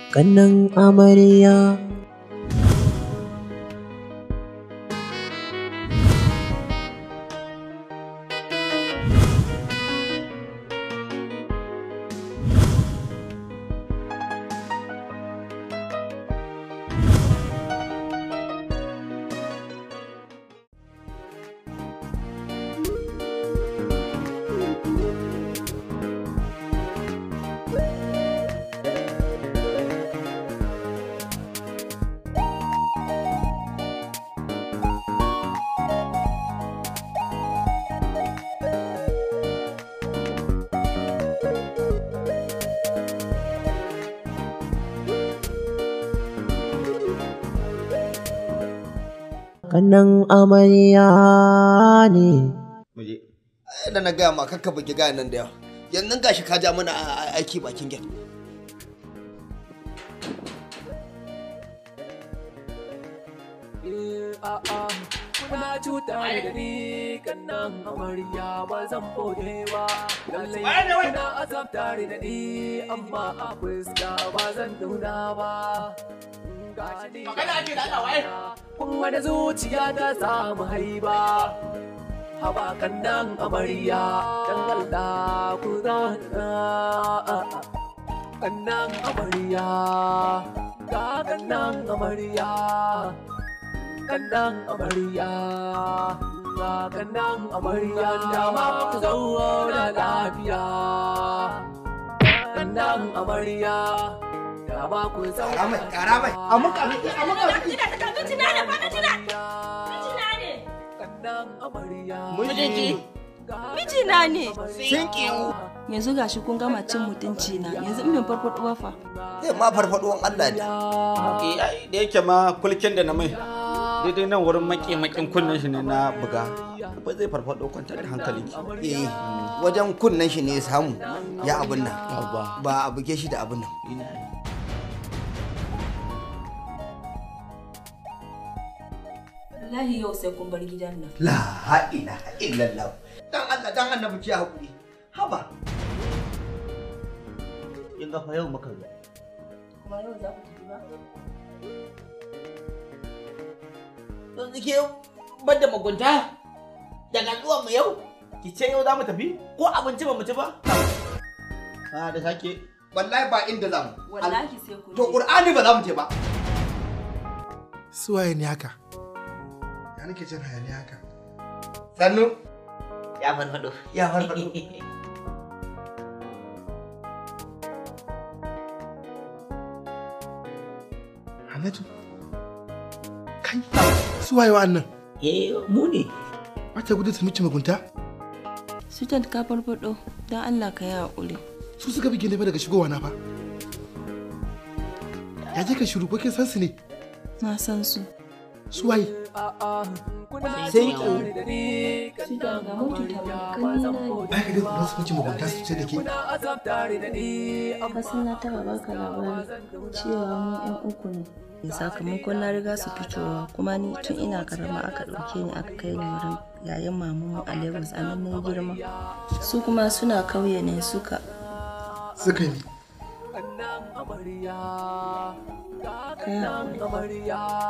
kannan amarya kannan amarya ne muje da na gaya ma kakka bugi gayan nan da yawa yanzu gashi ka ja mana aiki bakin gate Kuna cuta da ni kan nan amarya ba zan bode ba. Lallai kuna azabta da ni amma a fuska ba zan nuna ba. Magana ake da waye? Kun wani zuciya ta samu haiba. Haba kan nan amarya dan Allah ku zana. Kan nan amarya, ga kan nan amarya. kandang amarya ga kandang amarya da ma ku zauna lafiya kandang amarya da ma ku zauna karamai karamai amuka miki amuka miki kandang amarya mijinki Mijina ne. sun kiyu Yanzu gashi kun gama cin mutunci na. Yanzu in bin farfaɗo ba fa. zai ma farfaduwan Allah ne da yake ma kulkin da na mai daidai nan wurin maki makin kunnen shi ne na buga ba zai farfado kwantar da hankali eh wajen kunnen shi ne ya samu ya abin nan Abba. ba a buge shi da abin nan Wallahi yau sai kun bar gidan nan. la ilaha illallah dan Allah dan annabi ki hakuri haba in ga fa yau muka zo Kuma yau za ku tafi ba? yanzu ke bar da mugunta daga zuwa mu yau ki ce yau za mu tafi ko abinci ba mu ci ba a da sake wallahi ba inda zamu Wallahi sai kun to je. qur'ani ba za mu je ba Suwaye ne haka? Ya nake jin hayaniya haka? sannu ya farfado ya farfado Hannatu? Kai, suwaye wa'annan? eh mu ne Wata gudu ta miki mugunta? Sutan ka farfaɗo. Don Allah ka yi haƙuri. Su suka bige ne fa daga shigowa na fa. Ya je ka shiru ko kin san su ne? Na san su. Suwaye? sai ki Sutan ga mutu ta makani na ne. Ba ka da su miki mugunta su ce da ke. Kasan na taɓa baka labari cewa mu 'yan uku ne. Sakamakon na riga su fitowa kuma ni tun ina karama aka ɗauke ni aka kai ni wurin yayin mamanmu a Lagos a nan na yi girma. Su kuma suna kauye ne suka Suka yi. kai haƙuri.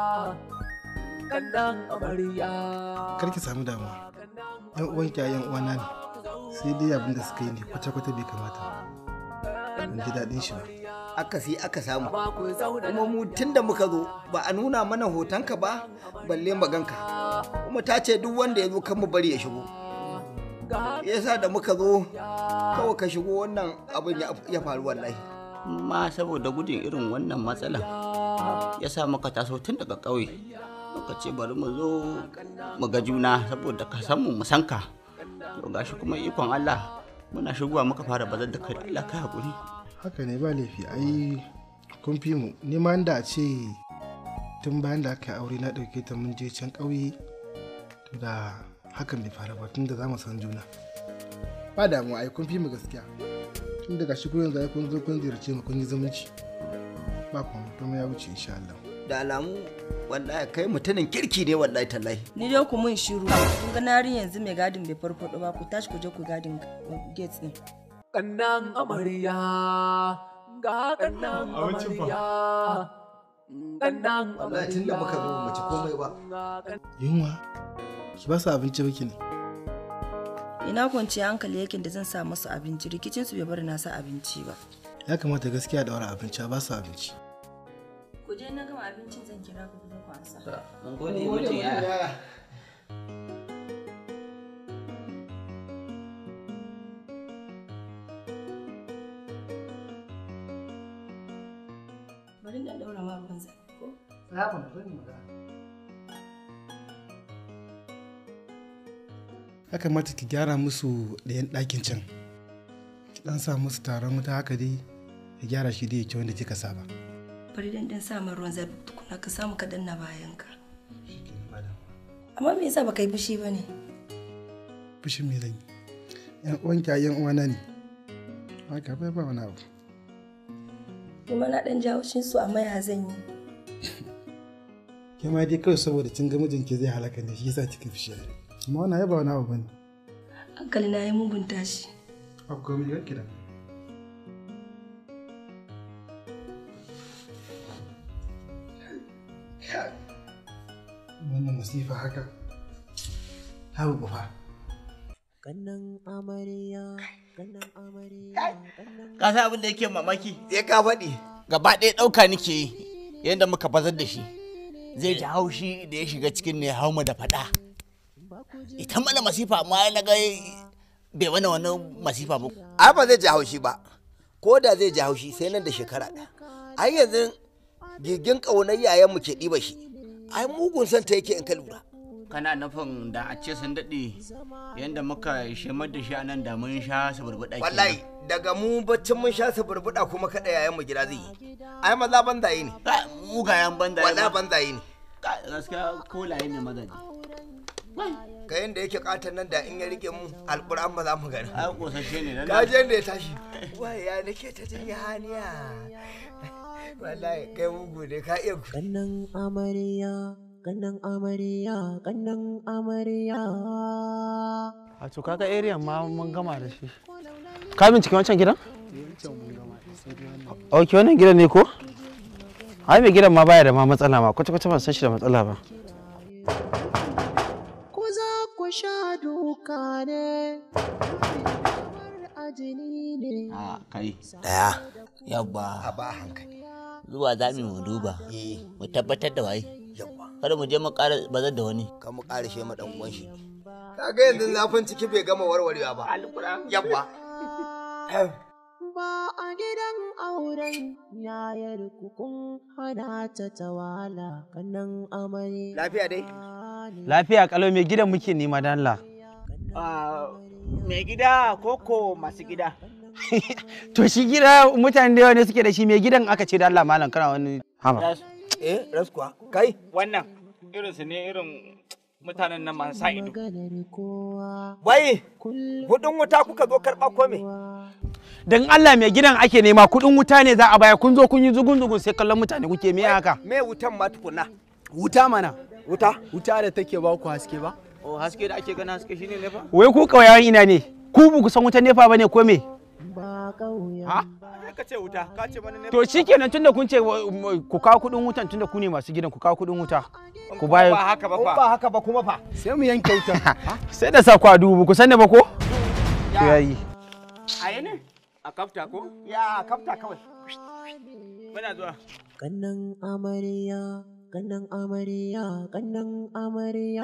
Kar ki samu damuwa. Yan uwan ki yan uwana ne. Sai dai abin da suka yi ne kwata-kwata bai kamata ba. Ban ji daɗin shi ba. akasi aka samu kuma mu tun da muka zo ba a nuna mana hotonka ba balle maganka kuma ta ce duk wanda ya zo kan mu bari ya shigo yasa da muka zo kawai ka shigo wannan abin ya- ya faru wallahi ma saboda gudun irin wannan matsalan ya sa muka taso tun daga ƙauye muka ce bari mu zo mu ga juna saboda ka san mu mu san ka to gashi kuma ikon Allah muna shigowa muka fara bazar da kai Allah ka hakuri haka ne ba laifi ai kun fi mu ni ma da a ce tun bayan da aka yi aure na ɗauke ta mun je can ƙauye to da hakan bai faru ba tun da za mu san juna ba damuwa ai kun fi mu gaskiya tun daga shi kun yanzu ai kun zo kun ziyarce mu kun yi zumunci ba kuma kuma ya wuce insha Allah da alamu wallahi kai mutumin kirki ne wallahi tallahi Ni dai ku mun shiru. Kun ga narin yanzu mai gadin bai farfaɗo ba ku tashi ku je ku gadin gate din. Kannan amarya ga kannan amarya kannan wallahi tun da muka zo mu ci komai ba yunwa ki ba su abinci ba ki ne ina kwanciyar hankali yakin da zan sa musu abinci rikicin su bai bari na sa abinci ba ya kamata gaskiya da wani abinci a ba su abinci ku je na gama abincin zan kira ku ku ku ansa mun gode mutum ya bari da daura ma ruwan zafi ko ya kamata ki gyara musu ɗayan ɗakin can ki ɗan sa musu taron wuta haka dai ki gyara shi dai ya wanda kika saba bari dan dan sa min ruwan zafi tukuna ka samu ka danna bayan ka amma me yasa baka yi fushi ba ne fushin me zan yi yan uwanki a yan uwana ne haka bai ba wani abu kuma na dan jawo shin su amma ya zan yi ke ma dai kawai saboda kin ga mijinki zai halaka ne shi yasa kika fushi amma wannan ai ba wani abu bane hankali na yi mugun tashi akwai mai yanki da wannan masifa haka ta bufa Kannan amarya, kannan amarya, kannan ka san abin da yake mamaki sai ka faɗi gaba ɗaya ɗauka nake yi yadda muka bazar da shi zai ji haushi da ya shiga cikin ne hau mu da faɗa ita mana masifa amma na ga bai mana wani masifa ba ai ba zai ji haushi ba ko da zai ji haushi sai nan da shekara ɗaya ai yanzu gigin ƙaunar yayanmu ke ɗiba shi ai mugun son ta yake in ka lura kana nufin da a ce sun daɗe yadda muka shemar da shi a nan da mun sha su burbuɗa kenan. wallahi daga mu baccin mun sha su burbuɗa kuma kaɗa yayanmu gida zai yi ai maza banzaye ne Ka- mugayen banda wallahi banzaye ne Ka- gaskiya kolaye ne mazaje ka yanda yake katon nan da in ya rike mu alƙur'an ba za mu gani ai kosashe ne dan ka je da ya tashi wai ya nake ta jin haniya wallahi kai mugu ne ka iya ku kannan amarya, kannan amarya, kannan amarya. a to kaga area ma mun gama da shi ka bincike wancan gidan ok wannan gidan ne ko ai mai gidan ma baya da ma matsala ma kwata kwata ban san shi da matsala ba Ko za ku sha duka ne, kamar ajini ne. a kai daya a yabba ba hankali zuwa za mu duba eh mu tabbatar da waye yawa kada mu je mu ƙara bazar da wani kan mu ƙarishe ma dan uwan shi kaga yanzu zafin ciki bai gama warwarewa ba yawa Ba a gidan auren yayar kun hana ta tawala kannan amarya. lafiya dai ne. lafiya kalau mai gidan muke nema dan Allah mai gida koko masu gida to shi gida mutane da yawa ne suke da shi mai gidan aka ce da Allah malam kana wani haba eh raskuwa kai wannan irinsu ne irin mutanen nan masu sa ido Maganar kowa wai kullum kudin wuta kuka zo karɓa ko me dan Allah mai gidan ake nema kudin wuta ne za a baya kun zo kun yi zugun zugun sai kallon mutane kuke me haka me wutan ma tukuna Wuta mana, wuta wuta da take ba ku haske ba? o haske da ake gana haske shine ne fa wai ku kauyawan ina ne ku ba ku san wutan nefa bane ko me ba ƙauyen ha ka ce wuta ka ce mana ne to shikenan tunda kun ce wa- m- ku kawo kudin wutan tunda ku ne masu gidan ku kawo kudin wuta ku ba bayar haka ba in fa ba haka ba kuma fa Sai mu yanke wuta. sai da sa ku a dubu ku sani ba ko to yayi a yi ne a kafta ko ya kafta kawai muna zuwa kannan amarya kannan amarya kannan amarya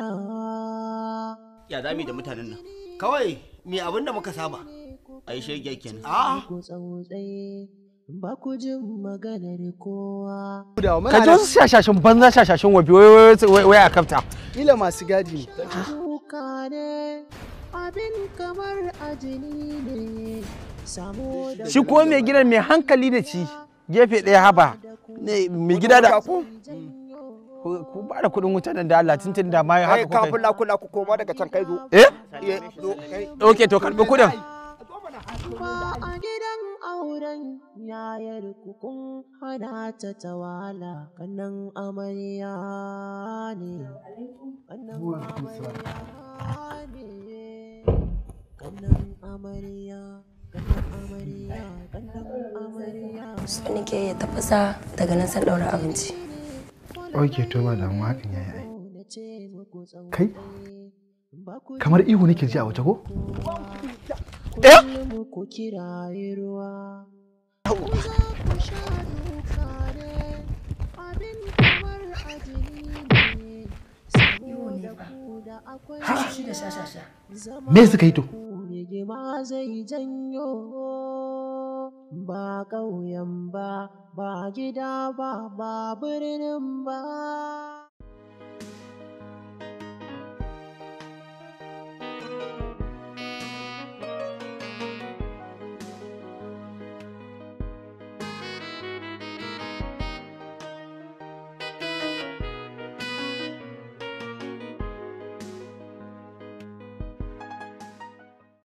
ya zami da mutanen nan kawai me abin da muka saba ai shege kenan a ku tsautsaye ba ku jin maganar kowa Da muna ka ji da wasu shashashin banza shashashin wabi wai- wai wai- wai a kafta kila masu gadi ne. kuka ne abin kamar ajini ne samo da shi ko mai gidan mai hankali da ci gefe ɗaya haba ne mai gida da ku ku ba da kuɗin wuta nan da Allah tuntun da ma kai haka kuka kafin lakula ku koma daga can kai zo yi. eh eh zo kai ok to karɓi kuɗin ba a gidan auren yayar kun hana ta tawala kannan amarya ne kannan amarya ne kannan amarya kannan so nake ya tafasa daga nan san ɗaura abinci ok to ba damuwa hakan yayi ai kai kamar ihu nake ji a waje ko eh ku kiraye ruwa abin kamar ajini ne shi da shashasha me suka yi to rigima zai janyo ba ƙauyen ba ba gida ba ba birnin ba